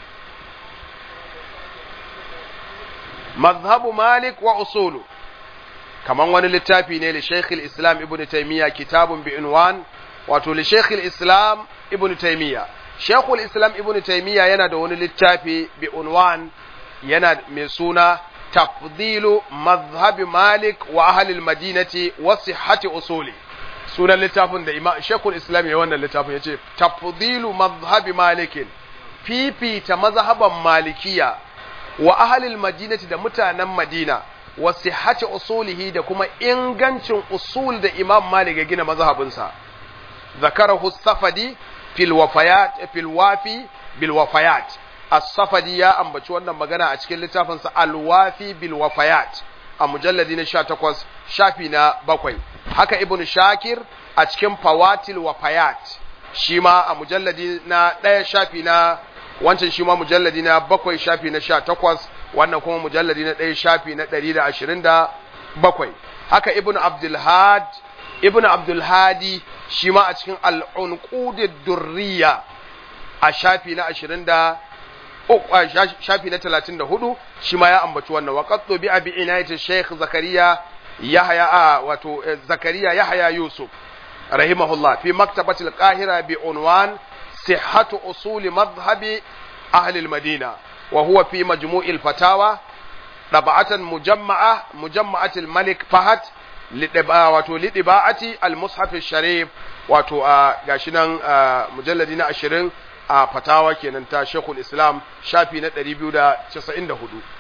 mazhabu malik wa usulu kaman wani littafi ne li shaykh islam ibn taymiya kitabun bi unwan wato li shaykh islam ibn taymiya shaykh islam ibn taymiya yana da wani littafi bi unwan yana mai suna tafdilu mazhabi malik wa ahli al-madinati wa sihhati usuli sunan littafin da imam shekul islam ya wannan littafin ya ce tafdilu mazhabi malikin fifita mazhaban malikiya wa ahalil madinati da mutanen madina wa sihhati usulihi da kuma ingancin usul da imam malik ya gina mazhabinsa zakarahu safadi fil wafayat fil wafi bil wafayat as-safadi ya ambaci wannan magana a cikin littafinsa al-wafi bil wafayat a mujalladi na 18 shafi na bakwai haka ibn shakir a cikin fawatil wa fayat shi ma a mujalladi na ɗaya shafi na wancan shi ma mujalladi na bakwai shafi na sha takwas wannan kuma mujalladi na ɗaya shafi na ɗari da ashirin da bakwai haka ibn abdulhad ibn abdulhadi shi ma a cikin al'unqudid durriya a shafi na ashirin da shafi na talatin da hudu shi ma ya ambaci wannan wa qattu bi abi inayati shaykh zakariya yahya a wato zakariya yahya yusuf rahimahullah fi maktabati al-qahira bi unwan sihhatu usul madhhabi ahli al-madina wa huwa fi majmu' al-fatawa dab'atan mujamma'a mujamma'at al-malik fahad wato lidiba'ati al-mushaf al-sharif wato gashi nan mujalladi na 20 a fatawa kenan ta Sheikhul Islam shafi na 294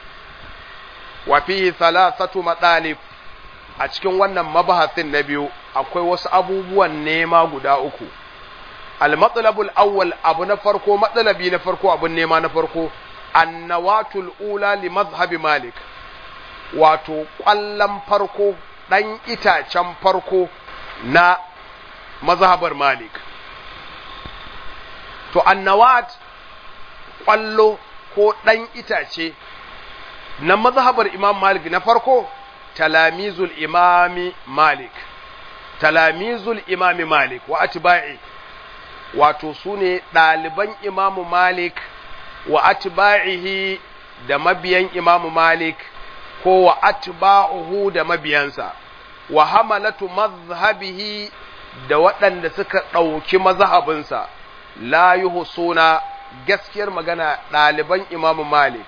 wa fi thalathatu madalib a cikin wannan mabahasin na biyu akwai wasu abubuwan nema guda uku al-matlabul awwal abu na farko matsalabi na farko abun nema na farko annawatul ula li mazhabi malik wato kwallon farko dan itacen farko na mazhabar malik to annawat kwallo ko dan itace na mazhabar imam malik na farko talamizul imami malik talamizul imami malik wa atba'i wato su ne ɗaliban imamu malik wa atba'ihi da mabiyan imamu malik ko wa atba'uhu da mabiyansa wa hamalatu mazhabihi da waɗanda suka ɗauki mazhabinsa la yuhsuna gaskiyar magana ɗaliban imamu malik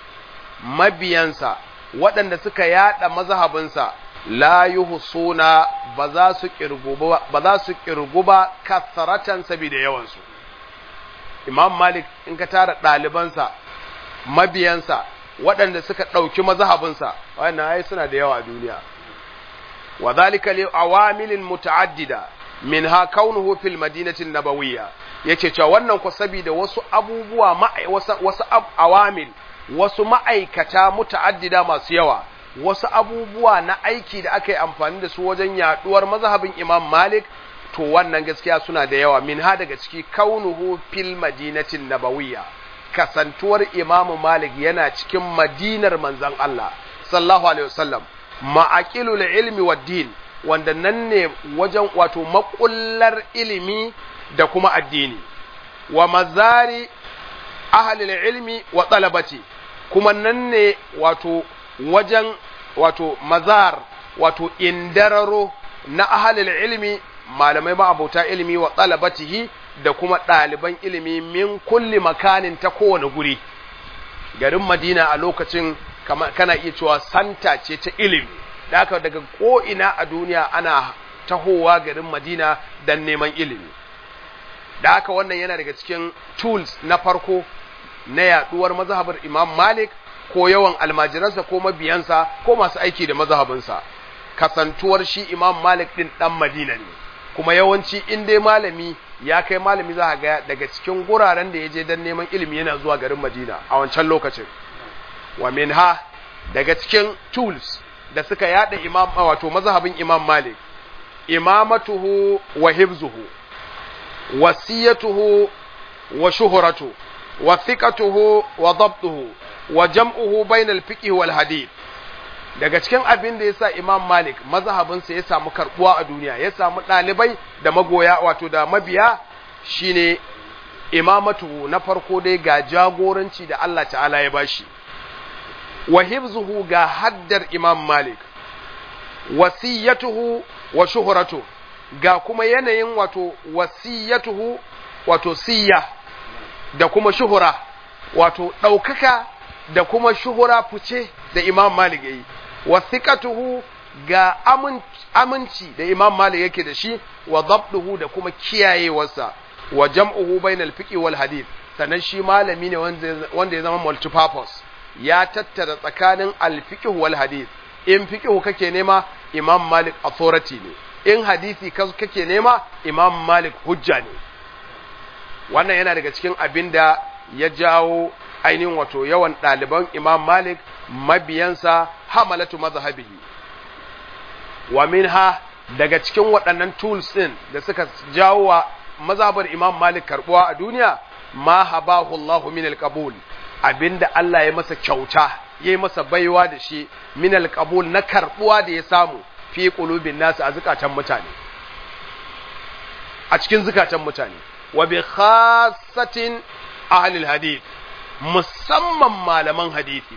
mabiyansa waɗanda suka yada mazhabinsa la yuhsuna ba za su kirgu ba za su kirgu ba kasaratan saboda yawansu imam malik in ka tara ɗalibansa mabiyansa waɗanda suka ɗauki mazhabinsa wannan ai suna da yawa a duniya wa zalika li awamilin muta'addida minha kaunuhu fil madinati nabawiyya yace cewa wannan ku saboda wasu abubuwa wasu, wasu awamil wasu ma'aikata muta'addida masu yawa wasu abubuwa na aiki da aka yi amfani da su wajen yaduwar mazhabin Imam Malik to wannan gaskiya suna da yawa min ha daga ciki kaunuhu fil madinatin nabawiyya kasantuwar Imam Malik yana cikin madinar manzon Allah sallallahu alaihi wasallam ma'aqilul ilmi wad din wanda nan ne wajen wato makullar ilimi da kuma addini wa mazari ahlil ilmi wa talabati kuma nan ne wato wajen wato mazar wato indararo na ahalil ilmi malamai ma'abauta ilimi wa talabatihi da kuma ɗaliban ilimi min kulli makanin ta kowane guri garin madina a lokacin kana iya cewa santa ce ta ilimi da haka daga ko'ina a duniya ana tahowa garin madina don neman ilimi da haka wannan yana daga cikin tools na farko na yaduwar mazhabar imam malik ko yawan almajiransa ko mabiyansa ko masu aiki da mazhabinsa kasantuwar shi imam malik din dan madina ne kuma yawanci in dai malami ya kai malami za ga daga cikin guraren da ya je don neman ilimi yana zuwa garin madina a wancan lokacin wa minha daga cikin tools da suka yada imam wato mazhabin imam malik imamatuhu wa hibzuhu wasiyatuhu wa shuhuratu wa thiqatuhu wa dabtuhu wa jam'uhu bayna al-fiqh wal hadith daga cikin abin da yasa imam malik mazhabinsa ya samu karbuwa a duniya ya samu ɗalibai da magoya wato da mabiya shine imamatu na farko dai ga jagoranci da Allah ta'ala ya bashi wa hibzuhu ga haddar imam malik wasiyatuhu wa shuhratu ga kuma yanayin wato wasiyatuhu wato siya da kuma shuhura wato ɗaukaka da kuma shuhura fice da imam malik yayi wasiqatuhu ga aminci da imam malik yake da shi wa dabduhu da kuma kiyayewarsa wa jam'uhu bainal fiqh wal hadith sannan shi malami ne wanda ya zama multipurpose ya tattara tsakanin al-fiqh wal hadith in fiqh kake nema imam malik authority ne in hadisi kake nema imam malik hujja ne wannan yana daga cikin abin da ya jawo ainihin wato yawan ɗaliban imam malik mabiyansa hamalatu mazhabihi wa minha daga cikin waɗannan tools ɗin da suka jawo wa mazhabar imam malik karɓuwa a duniya ma habahu Allah min alqabul abinda Allah ya masa kyauta yayi masa baiwa da shi min alqabul na karɓuwa da ya samu fi qulubin nasu a zukatan mutane a cikin zukatan mutane wa bi khassatin ahlil hadith musamman malaman hadisi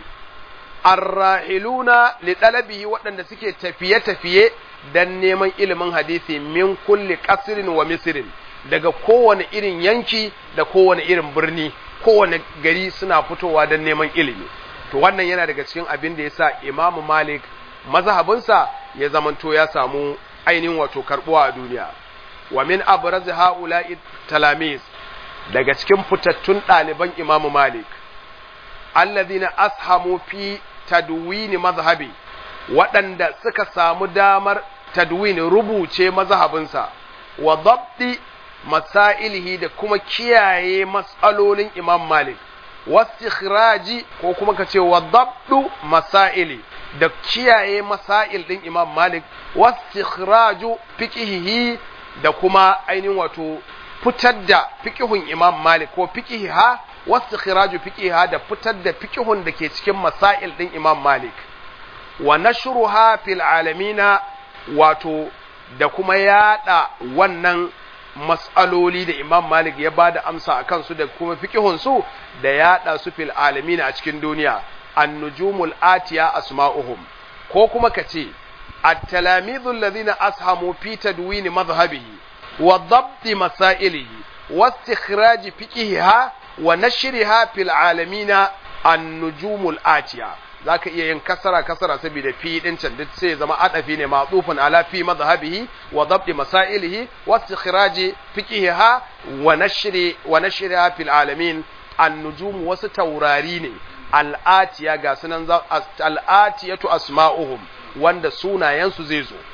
arrahiluna li talabihi waɗanda suke tafiye-tafiye dan neman ilimin hadisi min kulli qasrin wa misrin daga kowane irin yanki da kowane irin birni kowane gari suna fitowa don neman ilimi to wannan yana daga cikin abin da yasa imamu malik mazhabinsa ya zamanto ya samu ainihin wato karbuwa a duniya wa min abraz haula'i talamis daga cikin fitattun ɗaliban imamu malik alladhina ashamu fi tadwini mazhabi waɗanda suka samu damar tadwini rubuce mazhabinsa wa dabti masailihi da kuma kiyaye matsalolin imam malik wastikhraji ko kuma ka ce wa dabdu masaili da kiyaye masail din imam malik wastikhraju fiqhihi da kuma ainihin wato fitar da fiqhun imam malik ko fiqhiha wastikhraju fiqhiha da fitar da fiqhun da ke cikin masail din imam malik wa nashruha fil alamina wato da kuma yada wannan mas'aloli da Imam Malik ya bada amsa a kansu da kuma fiqihunsu da yaɗa su fil alamin a cikin duniya an-nujumul atiya asma'uhum ko kuma kace at-talamidhu alladhina ashamu fi tadwin madhhabihi wa dhabt masailihi wa istikhraj fiqihiha wa nashriha fil alamin an-nujumul atiya zaka iya yin kasara kasara saboda fi din can duk sai zama adafi ne ma'tufun ala fi madhhabihi wa dhabt masailihi wa istikhraj fiqihiha wa nashri wa nashriha fil alamin an-nujum wasu taurari ne al'atiya ga sunan al'atiyatu asma'uhum wanda sunayensu zai zo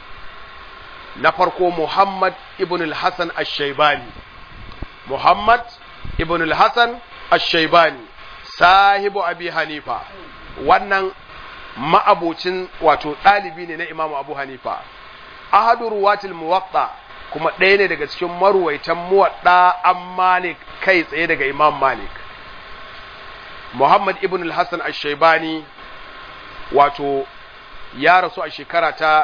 na farko Muhammad ibn al-Hasan ash-Shaybani Muhammad ibn al-Hasan ash-Shaybani sahibu Abi Hanifa wannan ma'abocin wato ɗalibi ne na Imam Abu Hanifa ahadu ruwatil muwatta kuma ɗaya ne daga cikin maruwaitan muwadda an Malik kai tsaye daga Imam Malik Muhammad ibn al-Hassan al-Shaibani wato ya rasu a shekara ta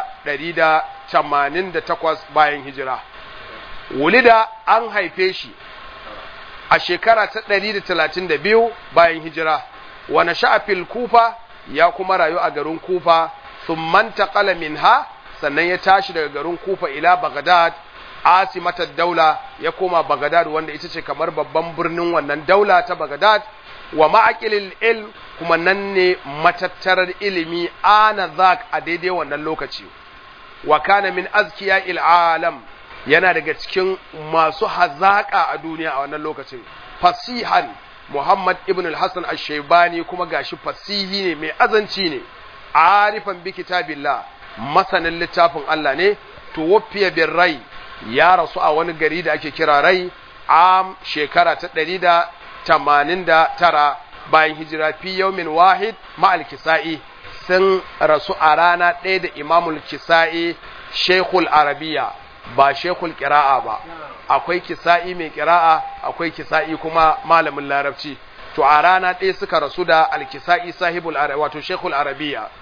188 bayan hijira. Wulida an haife shi a shekara ta 132 bayan hijira, wane sha'afil kufa ya kuma rayu a garin kufa, sun manta min ha sannan ya tashi daga garin kufa ila Baghdad asimatar daula ya koma Baghdad wanda ita ce kamar babban birnin wannan daula ta Baghdad wa ma'aqilil ilm kuma nan ne matattarar ilimi ana zak a daidai wannan lokaci wa kana min azkiya il alam yana daga cikin masu hazaka a duniya a wannan lokacin fasihan Muhammad ibn al-Hasan ash-Shaybani kuma gashi fasihi ne mai azanci ne arifan bi kitabillah masanin littafin Allah ne tuwaffiya bin rai ya rasu a wani gari da ake kira rai am shekara ta ɗari da tamanin da tara bayan hijira fi yaumin wahid ma'al kisa'i sun rasu a rana ɗaya da imamul kisa'i shekul arabiya ba shekul kira'a ba akwai kisa'i mai kira'a akwai kisa'i kuma malamin larabci to a rana ɗaya suka rasu da alkisa'i sahibul wato shekul arabiya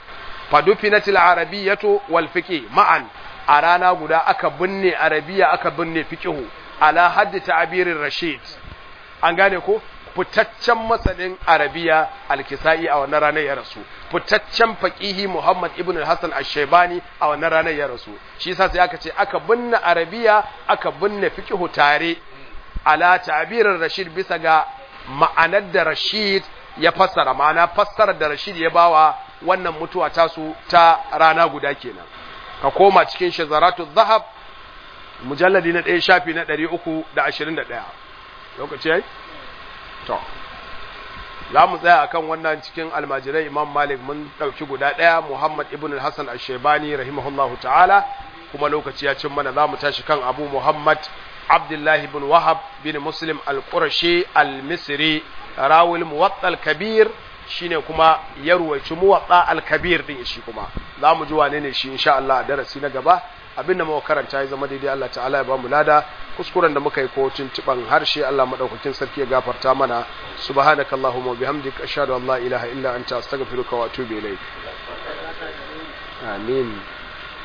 fadufinatil arabiyyatu wal fiqh ma'an a rana guda aka binne arabiya aka binne fiqhu ala haddi ta'birir rashid an gane ko fitaccen masanin arabiya alkisa'i a wannan ranar ya rasu fitaccen faqihi muhammad ibn al-hasan ash-shaybani a wannan ranar ya rasu shi yasa sai aka ce aka binne arabiya aka binne fiqhu tare ala ta'birir rashid bisa ga ma'anar da rashid ya fassara ma'ana fassarar da rashid ya bawa wannan mutuwa tasu ta rana guda kenan ka koma cikin shazaratu zahab mujalladi na ɗaya shafi na ɗari uku da ashirin da ɗaya lokaci ya yi? to za mu tsaya a kan wannan cikin almajirai imam malik mun ɗauki guda ɗaya muhammad ibn hassan ashebani rahimahullahu ta'ala kuma lokaci ya cin mana za mu tashi kan abu muhammad abdullahi bin wahab bin muslim al-qurashi al-misri rawul muwattal kabir shine kuma ya ruwaici muwatsa al-kabir din shi kuma za mu ji wane ne shi insha Allah a darasi na gaba abinda muka karanta ya zama daidai Allah ta'ala ya ba mu lada kuskuren da muka yi ko tuntuban harshe Allah madaukakin sarki ya gafarta mana subhanakallahumma wa bihamdika ashhadu an la ilaha illa anta astaghfiruka wa atubu ilaik amin